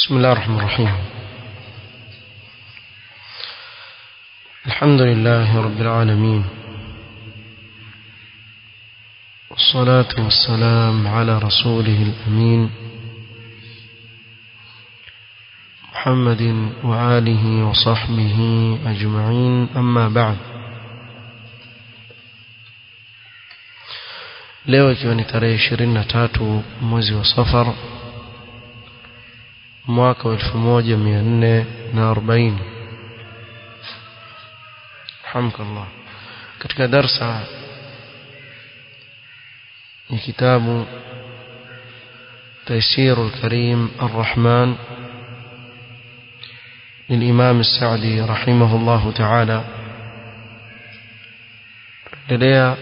بسم الله الرحمن الرحيم الحمد لله رب العالمين والصلاة والسلام على رسوله الأمين محمد وآله وصحبه أجمعين أما بعد leo ikiwa ni tarehe ishirini na tatu mwezi wa safar mwaka wa elfu moja mia nne na arobaini alhamdulillah katika darsa ni kitabu تيسير الكريم الرحمن للإمام السعدي رحمه الله تعالى لديها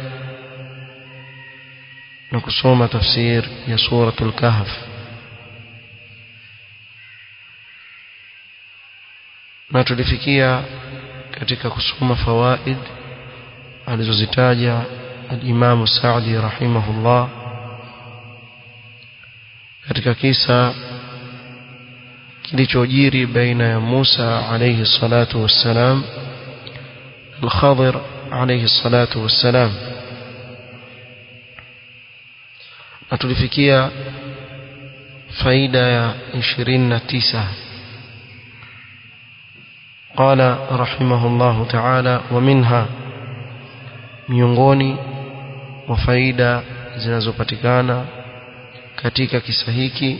نكسوم تفسير يا سورة الكهف na tulifikia katika kusoma fawaid alizozitaja al-Imam Sa'di rahimahullah katika kisa kilichojiri baina ya Musa alayhi salatu wassalam al-Khadir alayhi salatu wassalam na tulifikia faida ya 29 قال رحمه الله تعالى ومنها miongoni mwa faida zinazopatikana katika kisa hiki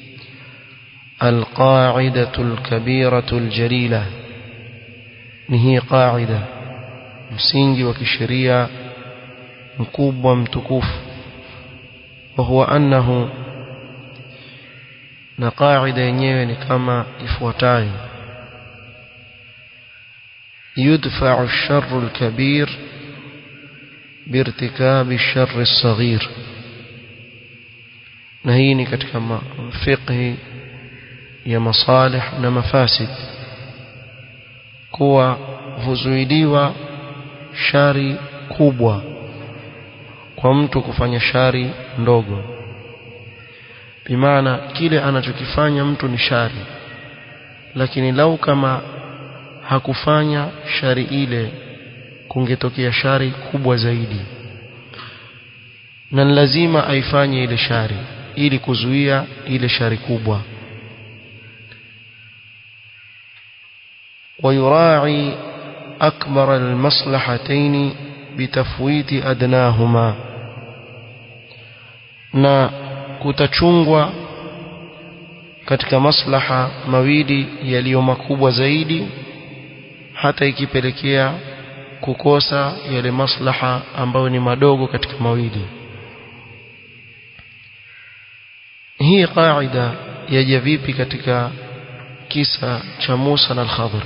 alqaidatu alkabiratu aljalila ni hii qaida msingi wa kisheria mkubwa mtukufu wa huwa annahu na qaida yenyewe ni kama ifuatayo يدفع الشر الكبير بارتكاب الشر الصغير نهيني katika fiqh ya masalih na mafasid kuwa huzuiliwa shari kubwa kwa mtu kufanya shari ndogo bimaana kile anachokifanya mtu ni shari lakini lau kama hakufanya shari ile kungetokea shari kubwa zaidi na lazima aifanye ile shari ili kuzuia ile shari kubwa ويراعي أكبر المصلحتين بتفويت أدناهما na kutachungwa katika maslaha mawili yaliyo makubwa zaidi hata ikipelekea kukosa yale maslaha ambayo ni madogo katika mawili hii qaida yaja vipi katika kisa cha Musa na al-Khadir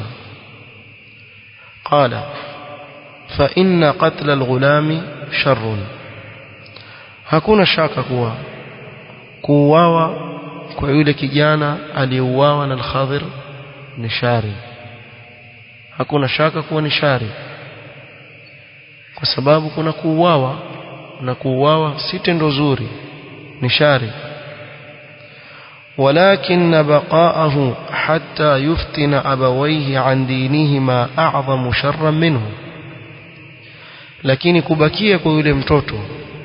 qala fa inna qatla al-ghulami sharrun hakuna shaka kuwa kuuawa kwa yule kijana aliyeuawa na al-Khadir ni shari hakuna shaka kuwa ni shari kwa sababu kuna kuuawa na kuuawa si tendo zuri ni shari ولكن بقاءه حتى يفتن أبويه عن دينهما أعظم شرا منه lakini kubakia kwa yule mtoto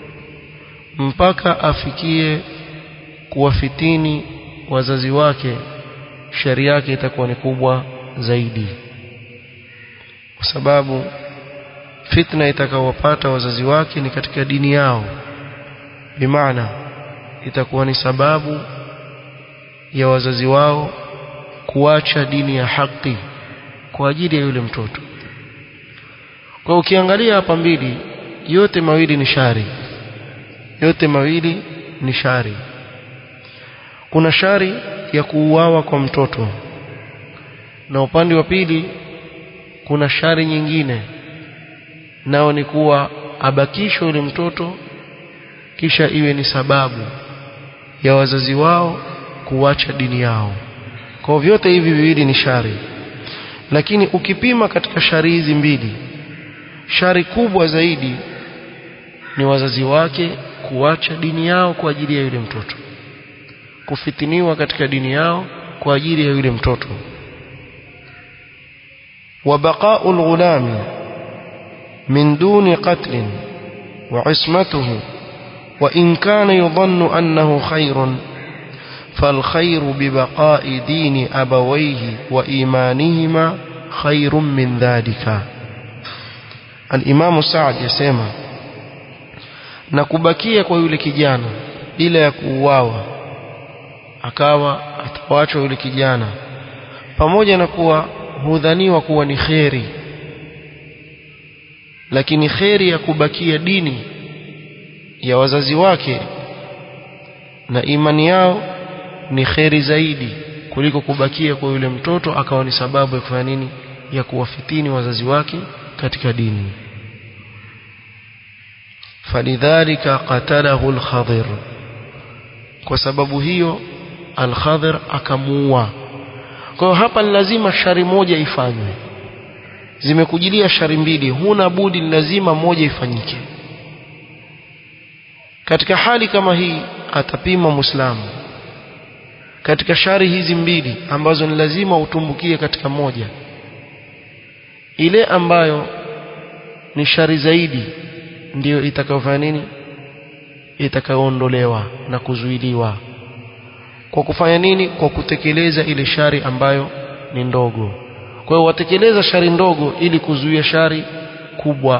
mpaka afikie kuwafitini wazazi wake shari yake itakuwa ni kubwa zaidi kwa sababu fitna itakawapata wazazi wake ni katika dini yao bimaana itakuwa ni sababu ya wazazi wao kuacha dini ya haki kwa ajili ya yule mtoto kwa ukiangalia hapa mbili yote mawili ni shari yote mawili ni shari kuna shari ya kuuawa kwa mtoto na upande wa pili kuna shari nyingine nao ni kuwa abakishwe yule mtoto kisha iwe ni sababu ya wazazi wao kuacha dini yao kwa vyote hivi viwili ni shari lakini ukipima katika shari hizi mbili shari kubwa zaidi ni wazazi wake kuacha dini yao kwa ajili ya yule mtoto kufitiniwa katika dini yao kwa ajili ya yule mtoto وبقاء الغلام من دون قتل وعصمته وإن كان يظن أنه خير فالخير ببقاء دين أبويه وإيمانهما خير من ذلك الإمام سعد يسمى نكبكيه kwa yule kijana bila ya kuuawa akawa atawachwa yule kijana pamoja na kuwa hudhaniwa kuwa ni kheri lakini kheri ya kubakia dini ya wazazi wake na imani yao ni kheri zaidi kuliko kubakia kwa yule mtoto akawa ni sababu ya kufanya nini ya kuwafitini wazazi wake katika dini falidhalika qatalahu al-Khadir kwa sababu hiyo al-Khadir akamuua kwa hiyo hapa ni lazima shari moja ifanywe zimekujilia shari mbili huna budi lazima moja ifanyike katika hali kama hii atapima muislamu katika shari hizi mbili ambazo ni lazima utumbukie katika moja ile ambayo ni shari zaidi ndiyo itakayofanya nini itakayoondolewa na kuzuiliwa kwa kufanya nini kwa kutekeleza ile shari ambayo ni ndogo kwa hiyo watekeleza shari ndogo ili kuzuia shari kubwa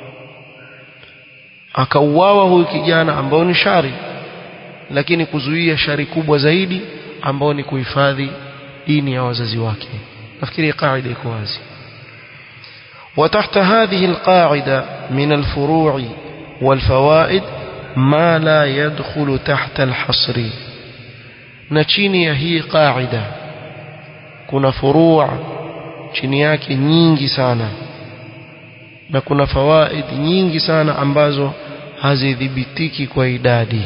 akauawa huyu kijana ambao ni shari lakini kuzuia shari kubwa zaidi ambao ni kuhifadhi dini ya wazazi wake nafikiri kaida iko wazi وتحت هذه القاعدة من الفروع والفوائد ما لا يدخل تحت الحصر نشيني هي قاعدة كنا فروع chini yake nyingi sana na kuna fawaid nyingi sana ambazo hazidhibitiki kwa idadi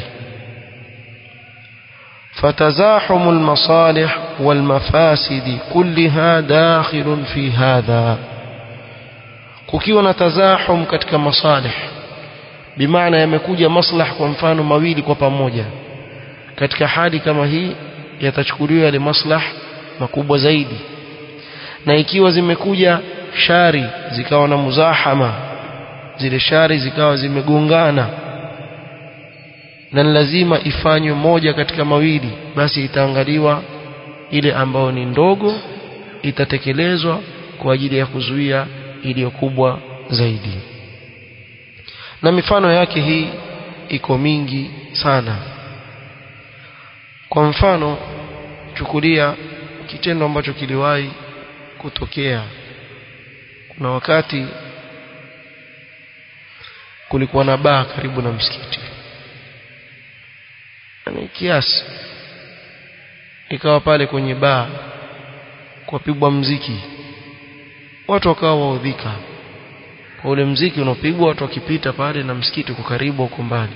فتزاحم المصالح والمفاسد كلها داخل في هذا kukiwa na tazahum katika masalih bimaana yamekuja maslah kwa mfano mawili kwa pamoja katika hali kama hii yatachukuliwa yale maslah makubwa zaidi na ikiwa zimekuja shari zikawa na muzahama zile shari zikawa zimegongana na lazima ifanywe moja katika mawili basi itaangaliwa ile ambayo ni ndogo itatekelezwa kwa ajili ya kuzuia iliyo kubwa zaidi na mifano yake hii iko mingi sana kwa mfano chukulia kitendo ambacho kiliwahi kutokea kuna wakati kulikuwa na baa karibu na msikiti yani kiasi ikawa pale kwenye baa kupigwa mziki watu wakawa waudhika kwa ule mziki unaopigwa watu wakipita pale na msikiti uko karibu huko mbali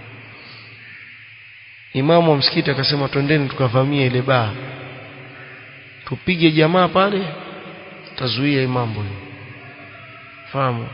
imamu wa msikiti akasema twendeni tukavamia ile baa tupige jamaa pale tazuia hii mambo fahamu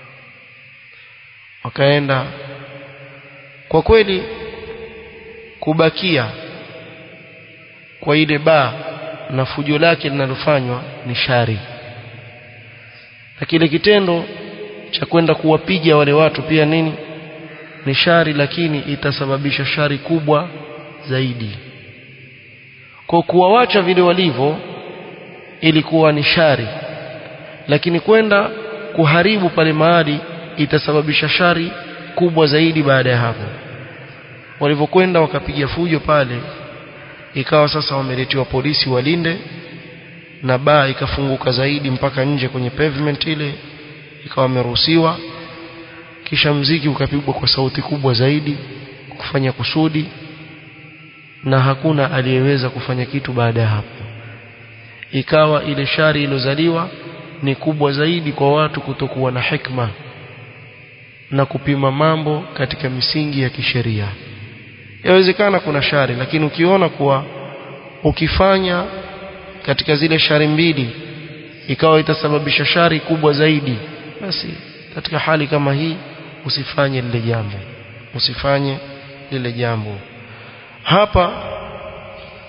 wakaenda kwa kweli kubakia kwa ile baa na fujo lake linalofanywa ni shari na kile kitendo cha kwenda kuwapiga wale watu pia nini ni shari lakini itasababisha shari kubwa zaidi kwa kuwawacha vile walivyo ilikuwa ni shari lakini kwenda kuharibu pale mahali itasababisha shari kubwa zaidi baada ya hapo walivyokwenda wakapiga fujo pale ikawa sasa wameletewa polisi walinde na baa ikafunguka zaidi mpaka nje kwenye pavement ile ikawa wameruhusiwa kisha mziki ukapigwa kwa sauti kubwa zaidi kufanya kusudi na hakuna aliyeweza kufanya kitu baada ya hapo ikawa ile shari ilozaliwa ni kubwa zaidi kwa watu kutokuwa na hikma na kupima mambo katika misingi ya kisheria yawezekana kuna shari lakini ukiona kuwa ukifanya katika zile shari mbili ikawa itasababisha shari kubwa zaidi basi katika hali kama hii usifanye lile jambo usifanye lile jambo hapa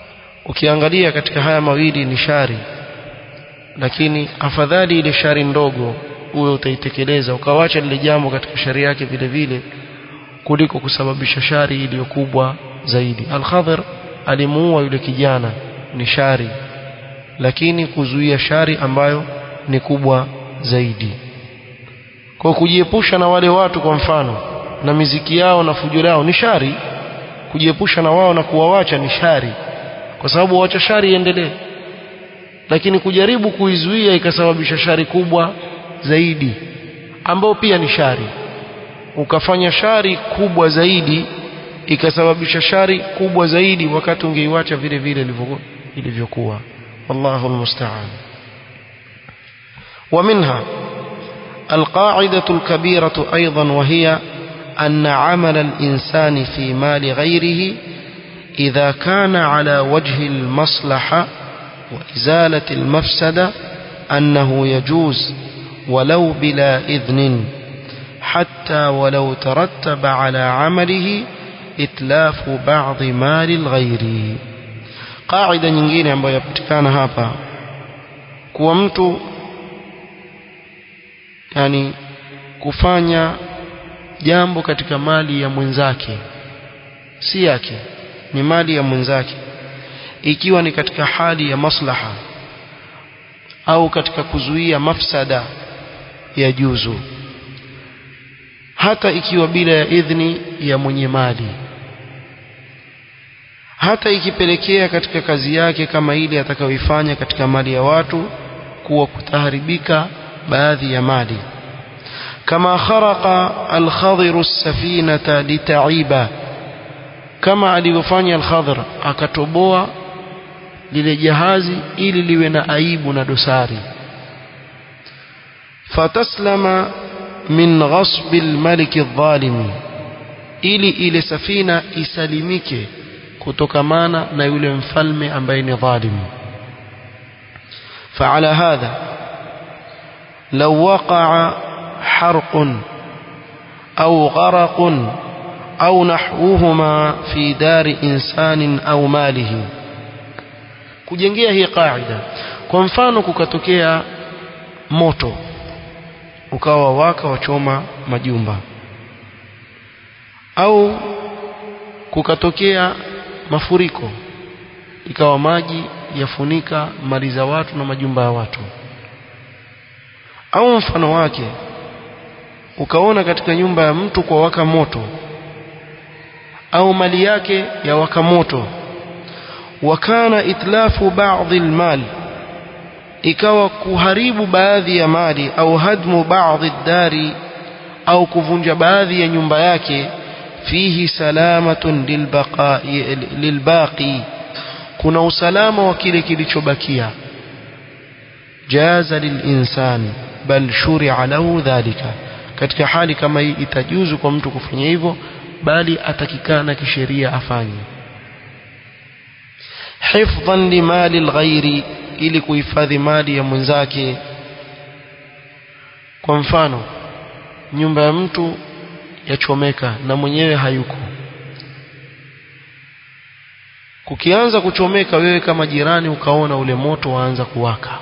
ukiangalia katika haya mawili ni shari lakini afadhali ile shari ndogo uwe utaitekeleza ukawacha lile jambo katika shari yake vile vile kuliko kusababisha shari iliyo kubwa zaidi al-Khadhir alimuua yule kijana ni shari lakini kuzuia shari ambayo ni kubwa zaidi kwa kujiepusha na wale watu kwa mfano na miziki yao na fujo lao ni shari kujiepusha na wao na kuwawacha ni shari kwa sababu wacha shari iendelee lakini kujaribu kuizuia ikasababisha shari kubwa zaidi ambao pia ni shari ukafanya shari kubwa zaidi ikasababisha shari kubwa zaidi wakati ungeiwacha vile vile ilivyokuwa wallahu almusta'an ومنها القاعدة الكبيرة أيضا وهي أن عمل الإنسان في مال غيره إذا كان على وجه المصلحة وإزالة المفسدة أنه يجوز ولو بلا إذن حتى ولو ترتب على عمله إتلاف بعض مال الغير قاعدة nyingine ambayo yapatikana hapa kuwa mtu yani kufanya jambo katika mali ya mwenzake si yake ni mali ya mwenzake ikiwa ni katika hali ya maslaha au katika kuzuia mafsada ya juzu hata ikiwa bila ya idhni ya mwenye mali hata ikipelekea katika kazi yake kama ile atakayoifanya katika mali ya watu kuwa kutaharibika baadhi ya mali kama kharaqa al-khadhir as-safinata litaiba kama alivyofanya al-khadhir akatoboa lile jahazi ili liwe na aibu na dosari fataslama min ghasb al-malik adh-dhalim ili ile safina isalimike kutokamana na yule mfalme ambaye ni dhalim فعلى هذا لو وقع حرق أو غرق أو نحوهما في دار إنسان أو ماله kujengea hii kaida kwa mfano kukatokea moto ukawa waka wachoma majumba au kukatokea mafuriko ikawa maji yafunika mali za watu na majumba ya watu au mfano wake ukaona katika nyumba ya mtu kwa waka moto au mali yake ya waka moto wakana itlafu baadhi almal ikawa kuharibu baadhi ya mali au hadmu baadhi dari au kuvunja baadhi ya nyumba yake fihi salamatun lilbaqi lilbaqi kuna usalama wa kile kilichobakia jaza lilinsan bal shuri'a lahu dhalika katika hali kama hii itajuzu kwa mtu kufanya hivyo bali atakikana kisheria afanye hifdhan limali alghairi ili kuhifadhi mali ya mwenzake kwa mfano nyumba ya mtu yachomeka na mwenyewe hayuko kukianza kuchomeka wewe kama jirani ukaona ule moto waanza kuwaka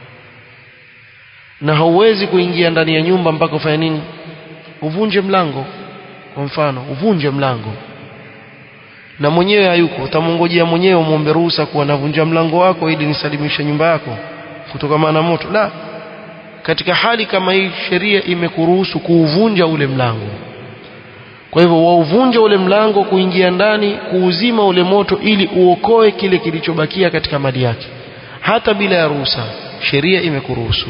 na hauwezi kuingia ndani ya nyumba mpaka ufanye nini uvunje mlango kwa mfano uvunje mlango na mwenyewe hayuko utamongojea mwenyewe umwombe ruhusa kuwa navunja mlango wako ili nisalimishe nyumba yako kutokana na moto la katika hali kama hii sheria imekuruhusu kuuvunja ule mlango kwa hivyo wauvunja ule mlango kuingia ndani kuuzima ule moto ili uokoe kile kilichobakia katika mali yake hata bila ya ruhusa sheria imekuruhusu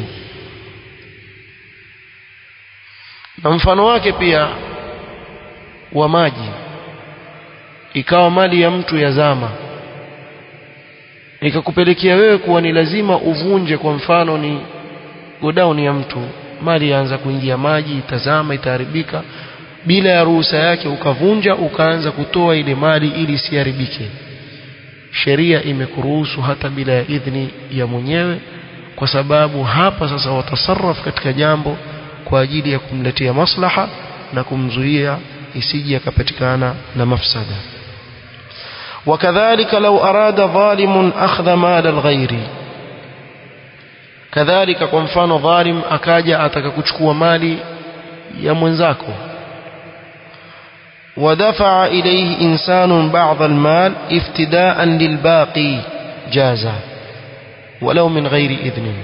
na mfano wake pia wa maji ikawa mali ya mtu yazama ikakupelekea wewe kuwa ni lazima uvunje kwa mfano ni godown ya mtu mali yaanza kuingia maji itazama itaharibika bila ya ruhusa yake ukavunja ukaanza kutoa ile mali ili isiharibike sheria imekuruhusu hata bila ya idhni ya mwenyewe kwa sababu hapa sasa watasarraf katika jambo kwa ajili ya kumletea maslaha na kumzuia isije akapatikana na mafsada وكذلك لو أراد ظالم أخذ مال الغير كذلك kwa mfano dhalim akaja ataka kuchukua mali ya mwenzako ودفع إليه إنسان بعض المال افتداء للباقي جاز ولو من غير إذن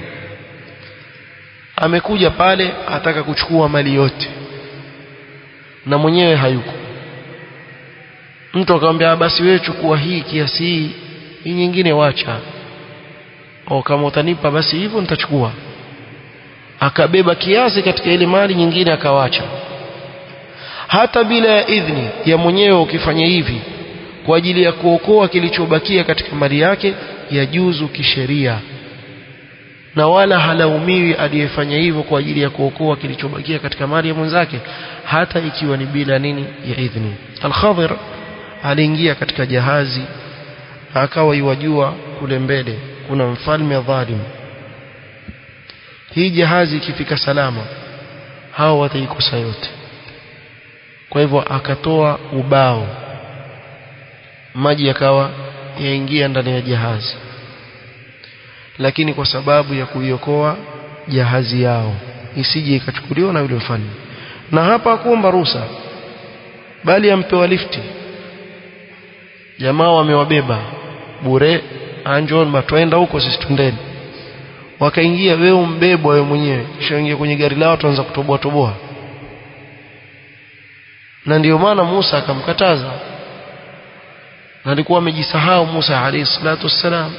amekuja pale ataka kuchukua mali yote na mwenyewe hayuko mtu akamwambia basi wewe chukua hii kiasi hii hii nyingine wacha au kama utanipa basi hivyo nitachukua akabeba kiasi katika ile mali nyingine akawacha hata bila ya idhni ya mwenyewe ukifanya hivi kwa ajili ya kuokoa kilichobakia katika mali yake yajuzu kisheria na wala halaumiwi aliyefanya hivyo kwa ajili ya kuokoa kilichobakia katika mali ya mwenzake hata ikiwa ni bila nini ya idhni al-Khadir aliingia katika jahazi akawa iwajua kule mbele kuna mfalme dhalim hii jahazi ikifika salama hao wataikosa yote kwa hivyo akatoa ubao maji yakawa yaingia ndani ya jahazi lakini kwa sababu ya kuiokoa jahazi yao isije ikachukuliwa na yule mfalme na hapa hakuomba ruhusa bali ampewa lifti jamaa wamewabeba bure anjon matwenda huko sisi tundeni wakaingia wewe umbebwa wewe mwenyewe kisha ingia kwenye gari lao tuanza kutoboa toboa na ndiyo maana Musa akamkataza na alikuwa amejisahau Musa alayhi salatu wassalam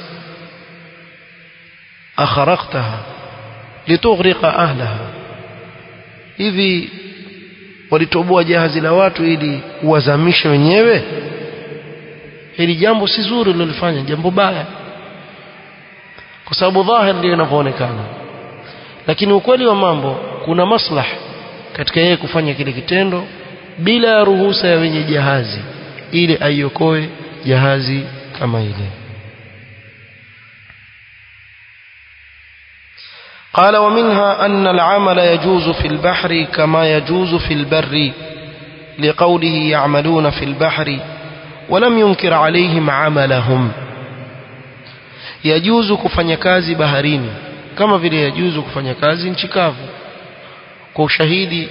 akharaqtaha litughriqa ahlaha hivi walitoboa jahazi la watu ili uwazamishe wenyewe hili jambo si zuri lilofanya jambo baya kwa sababu dhahir ndio inavyoonekana lakini ukweli wa mambo kuna maslah katika yeye kufanya kile kitendo bila ya ruhusa ya wenye jahazi ili aiokoe jahazi kama ile قال ومنها أن العمل يجوز في البحر كما يجوز في البر لقوله يعملون في البحر ولم ينكر عليهم عملهم يجوز kufanya kazi baharini kama vile yajuzu kufanya kazi nchi kavu kwa ushahidi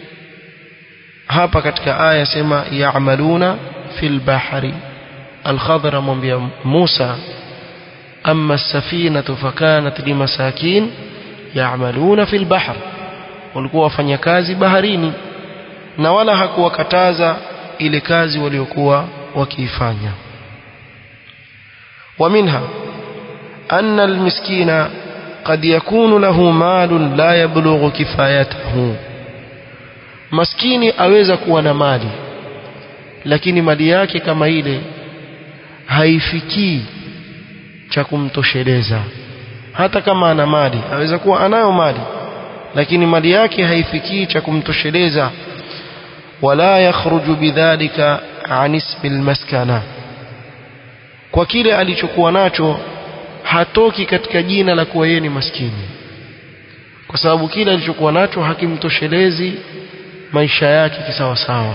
hapa katika aya sema ya'maluna fil bahri al-khadr amwambia Musa amma as-safinatu fakanat limasakin ya'maluna fil bahr walikuwa wafanya kazi baharini na wala hakuwakataza ile kazi waliokuwa wakiifanya ومنها أن المسكين قد يكون له مال لا يبلغ كفايته maskini aweza kuwa na mali lakini mali yake kama ile haifikii cha kumtosheleza hata kama ana mali aweza kuwa anayo mali lakini mali yake haifikii cha kumtosheleza wala yakhruju bidhalika an ismi almaskana kwa kile alichokuwa nacho hatoki katika jina la kuwa yeye ni maskini kwa sababu kile alichokuwa nacho hakimtoshelezi maisha yake kisawasawa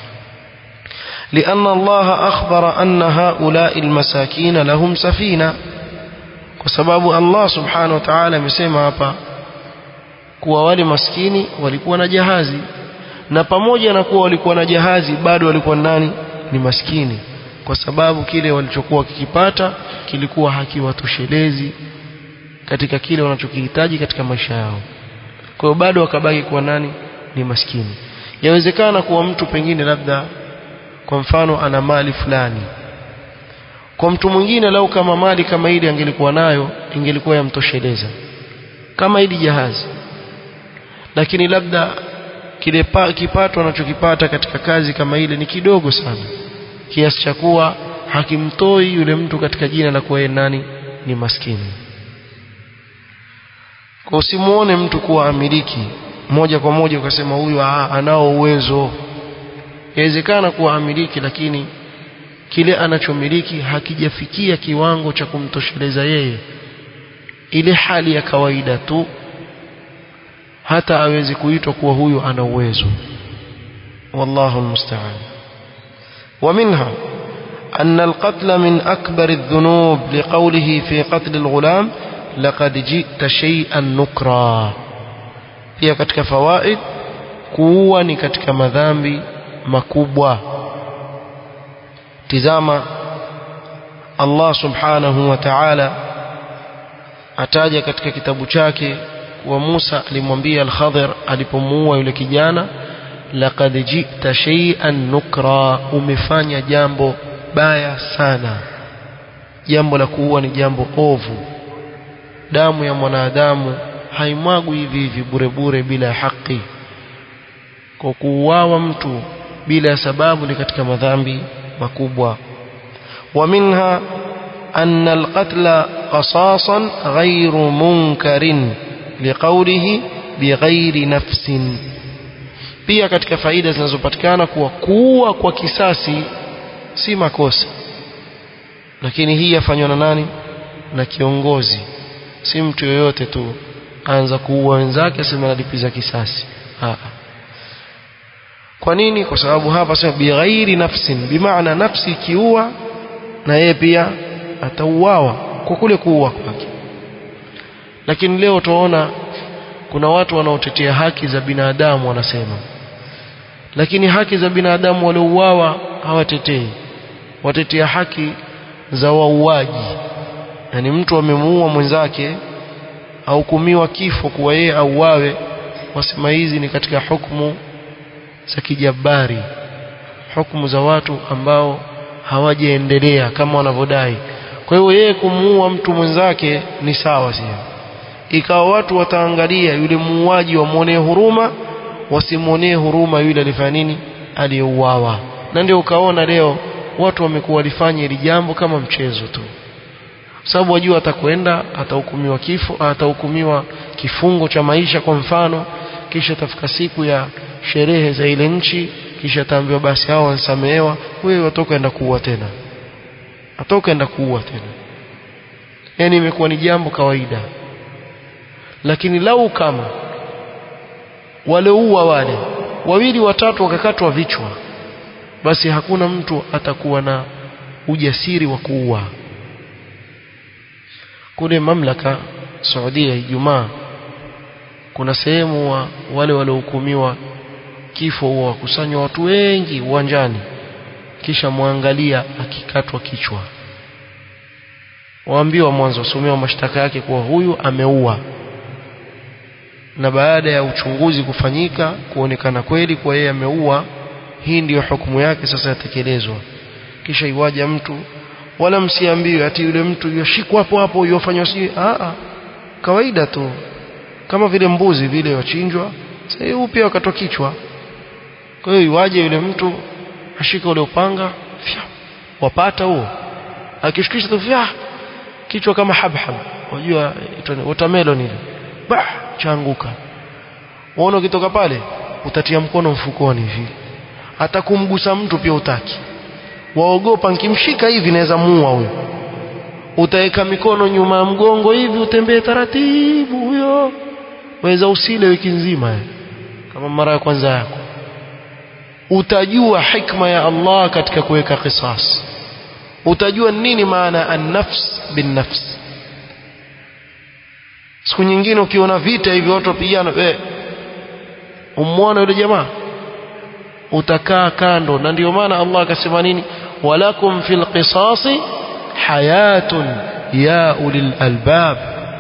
لأن الله أخبر أن هؤلاء المساكين لهم سفينة وسبب الله سبحانه وتعالى مسema hapa kuwa wale maskini walikuwa na jahazi na pamoja na kuwa walikuwa na jahazi bado walikuwa nani ni maskini kwa sababu kile walichokuwa kikipata kilikuwa hakiwatoshelezi katika kile wanachokihitaji katika maisha yao kwa hiyo bado wakabaki kuwa nani ni maskini yawezekana kuwa mtu pengine labda kwa mfano ana mali fulani kwa mtu mwingine lau kama mali kama ile angelikuwa nayo ingelikuwa yamtosheleza kama ili jahazi lakini labda kile pa, kipato anachokipata katika kazi kama ile ni kidogo sana kiasi cha kuwa hakimtoi yule mtu katika jina la kuwa nani ni maskini kwa usimuone mtu kuwa amiliki moja kwa moja ukasema huyu anao uwezo yawezekana kuwa amiliki lakini kile anachomiliki hakijafikia kiwango cha kumtosheleza yeye ile hali ya kawaida tu hata awezi kuitwa kuwa huyu ana uwezo wallahu almusta'an ومنها أن القتل من أكبر الذنوب لقوله في قتل الغلام لقد جئت شيئا نكرا pia katika fawaid kuua ni katika madhambi makubwa tizama Allah subhanahu wa ta'ala ataja katika kitabu chake kuwa Musa alimwambia al-Khadir alipomuua yule kijana laqad ji'ta shay'an nukra umefanya jambo baya sana jambo la kuua ni jambo ovu damu ya mwanadamu haimwagwi hivi hivi bure bure bila haki kwa kuuawa mtu bila sababu ni katika madhambi makubwa ومنها أن القتل قصاصا غير منكر لقوله بغير نفس pia katika faida zinazopatikana kuwa kuua kwa kisasi si makosa lakini hii yafanywa na nani na kiongozi si mtu yoyote tu anza kuua wenzake asema nalipiza kisasi Haa. kwa nini kwa sababu hapa sema bighairi nafsin bimaana nafsi ikiua na yeye pia atauawa kwa kule kuua kwake lakini leo tunaona kuna watu wanaotetea haki za binadamu wanasema lakini haki za binadamu waliouawa hawatetei watetea haki za wauaji yani mtu amemuua mwenzake ahukumiwa kifo kuwa yeye auawe wasema hizi ni katika hukumu za kijabari hukumu za watu ambao hawajaendelea kama wanavyodai kwa hiyo yeye kumuua mtu mwenzake ni sawa sio ikawa watu wataangalia yule muuaji wamwonee huruma wasimwonee huruma yule alifanya nini aliyeuawa na ndio ukaona leo watu wamekuwa walifanya hili jambo kama mchezo tu sababu wajua atakwenda atahukumiwa kifo atahukumiwa kifungo cha maisha kwa mfano kisha tafika siku ya sherehe za ile nchi kisha ataambiwa basi hao wansamehewa wewe watoka enda kuua tena atoka enda kuua tena yani imekuwa ni jambo kawaida lakini lau kama walioua wale wawili watatu wakakatwa vichwa basi hakuna mtu atakuwa na ujasiri wa kuua kule mamlaka Saudia Ijumaa kuna sehemu wa wale waliohukumiwa kifo huwa wakusanywa watu wengi uwanjani kisha mwangalia akikatwa kichwa waambiwa mwanzo wasomewa mashtaka yake kuwa huyu ameua na baada ya uchunguzi kufanyika kuonekana kweli kuwa yeye ameua hii ndiyo hukumu yake sasa yatekelezwa kisha iwaja mtu wala msiambiwe ati yule mtu yoshikwa hapo hapo yofanywa si a kawaida tu kama vile mbuzi vile wachinjwa sasa hiyo pia wakatwa kichwa kwa hiyo iwaje yule mtu ashika ule upanga fya, wapata huo akishikisha tu fya kichwa kama habhab unajua watermelon ile bah chaanguka uone ukitoka pale utatia mkono mfukoni hivi hata kumgusa mtu pia utaki waogopa nikimshika hivi naweza muua huyo utaweka mikono nyuma ya mgongo hivi utembee taratibu huyo waweza usile wiki nzima kama mara ya kwanza yako utajua hikma ya Allah katika kuweka qisas utajua nini maana an-nafs bin-nafs siku nyingine ukiona vita hivi watu wapigana eh umwona yule jamaa utakaa kando na ndio maana Allah akasema nini walakum fil qisasi hayatun ya ulil albab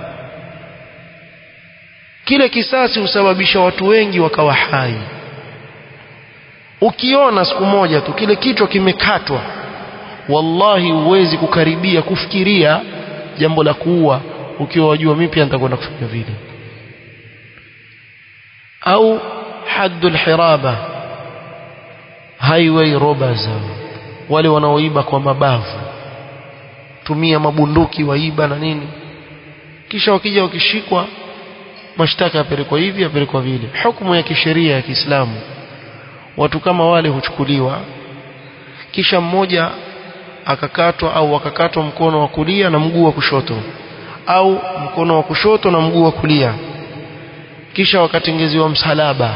kile kisasi husababisha watu wengi wakawa hai ukiona siku moja tu kile kichwa kimekatwa wallahi huwezi kukaribia kufikiria jambo la kuua ukiwa wajua mimi pia nitakwenda kufanya vile au haddul hiraba highway robbers wale wanaoiba kwa mabavu tumia mabunduki waiba na nini kisha wakija wakishikwa mashtaka yapelekwa hivi yapelekwa vile hukumu ya kisheria ya Kiislamu watu kama wale huchukuliwa kisha mmoja akakatwa au akakatwa mkono wa kulia na mguu wa kushoto au mkono wa kushoto na mguu wa kulia kisha wakatengezewa msalaba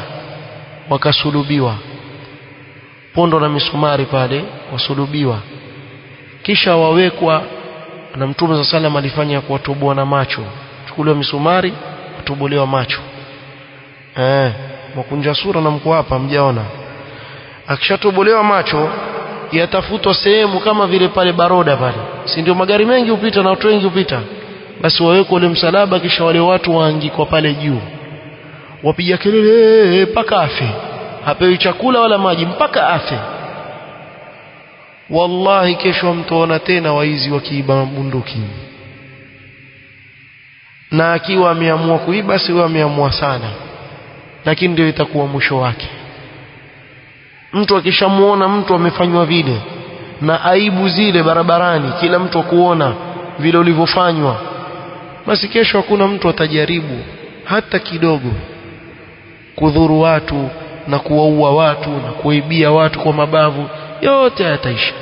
wakasulubiwa pondo na misumari pale wasulubiwa kisha wawekwa na mtume za salam alifanya kuwatoboa na macho chukuliwa misumari kutobolewa macho eh mkunja sura na mko hapa mjaona akishatobolewa macho yatafutwa sehemu kama vile pale baroda pale si ndio magari mengi hupita na watu wengi hupita basi wawekwe ule msalaba kisha wale watu waangikwa pale juu wapiga kelele mpaka afe hapewi chakula wala maji mpaka afe wallahi kesho mtaona tena waizi wakiiba bunduki na akiwa ameamua kuiba si huyo ameamua sana lakini ndio itakuwa mwisho wake mtu akishamuona mtu amefanywa vile na aibu zile barabarani kila mtu akuona vile ulivyofanywa basi kesho hakuna mtu atajaribu hata kidogo kudhuru watu na kuwaua watu na kuibia watu kwa mabavu yote yataisha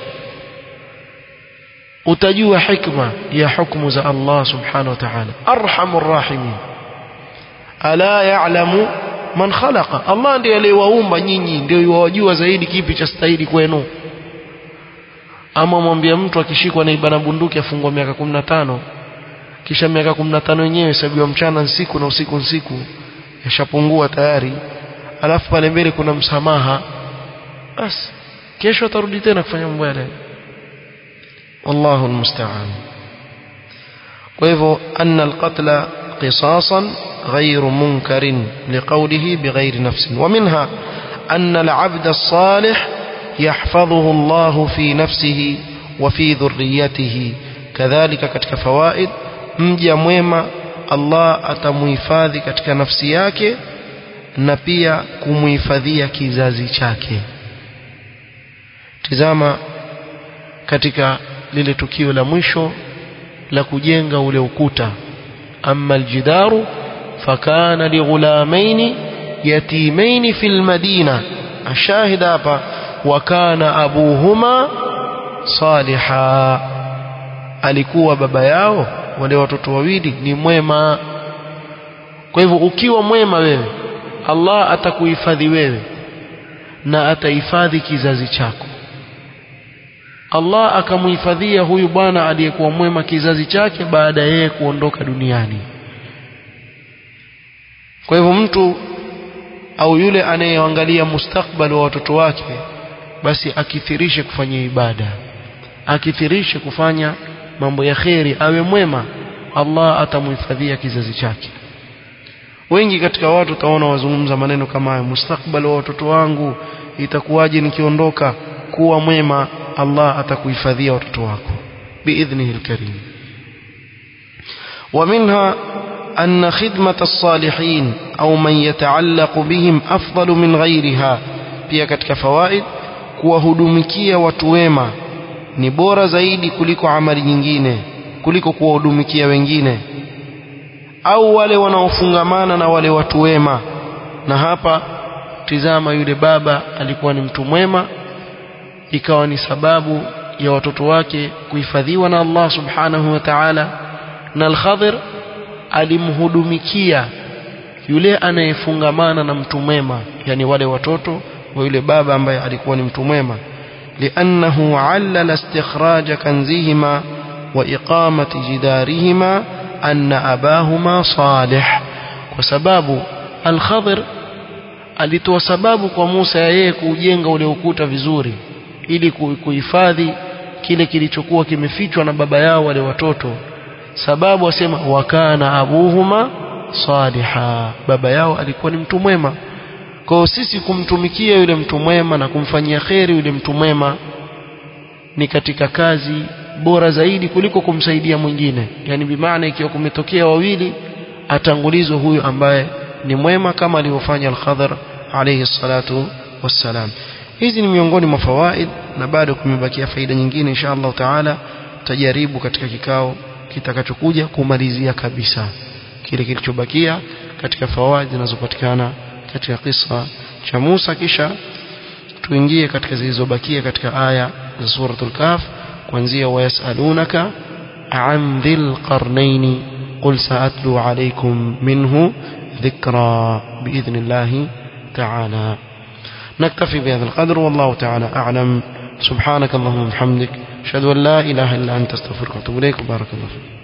utajua hikma ya hukumu za Allah subhanahu wa ta'ala arhamur rahimin ala ya'lamu man khalaqa Allah ndiye aliyewaumba nyinyi ndio yuwajua zaidi kipi cha stahili kwenu ama mwambie mtu akishikwa na ibana bunduki afungwa miaka 15 kisha miaka 15 yenyewe hesabiwa mchana nsiku na usiku nsiku yashapungua tayari alafu pale mbele kuna msamaha basi kesho atarudi tena kufanya mambo yale wallahu almusta'an kwa hivyo anna alqatla qisasan غير منكر لقوله بغير نفس ومنها أن العبد الصالح يحفظه الله في نفسه وفي ذريته كذلك katika fawaid mja mwema Allah atamuhifadhi katika nafsi yake na pia kumuhifadhia kizazi chake tizama katika lile tukio la mwisho la kujenga ule ukuta amma aljidaru fakana lighulamaini yatimaini fil madina ashahid hapa wa kana abuhuma saliha alikuwa baba yao wale watoto wawili ni mwema kwa hivyo ukiwa mwema wewe Allah atakuhifadhi wewe na atahifadhi kizazi chako Allah akamhifadhia huyu bwana aliyekuwa mwema kizazi chake baada yeye kuondoka duniani kwa hivyo mtu au yule anayeangalia mustakbali wa watoto wake basi akithirishe kufanya ibada akithirishe kufanya mambo ya kheri awe mwema Allah atamhifadhia kizazi chake wengi katika watu utaona wazungumza maneno kama hayo mustakbali wa watoto wangu itakuwaje nikiondoka kuwa mwema Allah atakuhifadhia watoto wako biidhnihi alkarim ومنها أن خدمة الصالحين أو من يتعلق بهم أفضل من غيرها pia katika fawaid kuwahudumikia watu wema ni bora zaidi kuliko amali nyingine kuliko kuwahudumikia wengine au wale wanaofungamana na wale watu wema na hapa tizama yule baba alikuwa ni mtu mwema ikawa ni sababu ya watoto wake kuhifadhiwa na Allah subhanahu wa ta'ala na al-Khadir alimhudumikia yule anayefungamana na mtu mwema yani wale watoto wa yule baba ambaye alikuwa ni mtu mwema لأنه علل استخراج كنزهما وإقامة جدارهما أن أباهما صالح وسباب الخضر alitoa sababu kwa Musa yeye kujenga ule ukuta vizuri ili kuhifadhi kile kilichokuwa kimefichwa na baba yao wale watoto sababu asema wakana abuhuma saliha baba yao alikuwa ni mtu mwema kwa sisi kumtumikia yule mtu mwema na kumfanyia kheri yule mtu mwema ni katika kazi bora zaidi kuliko kumsaidia mwingine yani bimaana ikiwa kumetokea wawili atangulizwe huyu ambaye ni mwema kama alivyofanya al-Khadhar alayhi salatu wassalam hizi ni miongoni mwa fawaid na bado kumebakia faida nyingine insha Allah taala tutajaribu katika kikao kitakachokuja kumalizia kabisa kile kilichobakia katika fawaid zinazopatikana katika kisa cha Musa kisha tuingie katika zilizobakia katika aya za suratul Kahf kuanzia wayasalunaka an dhil qarnaini qul saatlu alaykum minhu ذكرى بإذن الله تعالى نكتفي بهذا القدر والله تعالى أعلم سبحانك اللهم وبحمدك ashhadu an la ilaha illa anta astaghfiruka wa atubu ilaik barakallahu